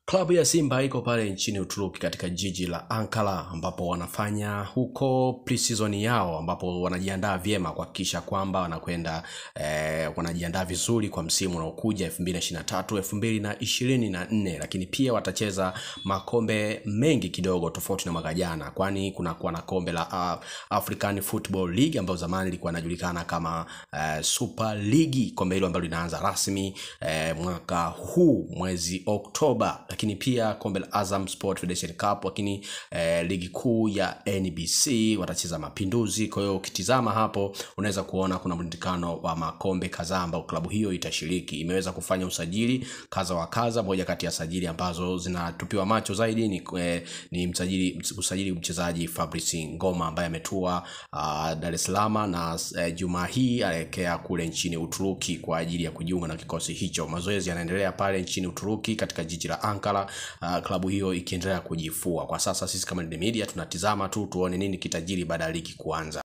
Klabu ya Simba iko pale nchini Uturuki katika jiji la Ankara ambapo wanafanya huko pre-season yao ambapo wanajiandaa vyema kuhakikisha kwamba wanakwenda eh, wanajiandaa vizuri kwa msimu unaokuja 2023 2024, lakini pia watacheza makombe mengi kidogo tofauti na mwaka jana, kwani kunakuwa na kombe la uh, African Football League ambayo zamani ilikuwa inajulikana kama uh, Super League, kombe hilo ambalo linaanza rasmi eh, mwaka huu mwezi Oktoba lakini pia kombe la Azam Sport Federation Cup, lakini eh, ligi kuu ya NBC watacheza Mapinduzi. Kwa hiyo ukitizama hapo unaweza kuona kuna mrundikano wa makombe kadhaa ambao klabu hiyo itashiriki. Imeweza kufanya usajili kaza wa kaza. Moja kati ya sajili ambazo zinatupiwa macho zaidi ni, eh, ni msajili usajili mchezaji Fabrice Ngoma ambaye ametua uh, Dar es Salaam na eh, Jumaa hii anaelekea kule nchini Uturuki kwa ajili ya kujiunga na kikosi hicho. Mazoezi yanaendelea pale nchini Uturuki katika jiji la Ankara, uh, klabu hiyo ikiendelea kujifua. Kwa sasa sisi kama Nine Media tunatizama tu tuone nini kitajiri baada ya ligi kuanza.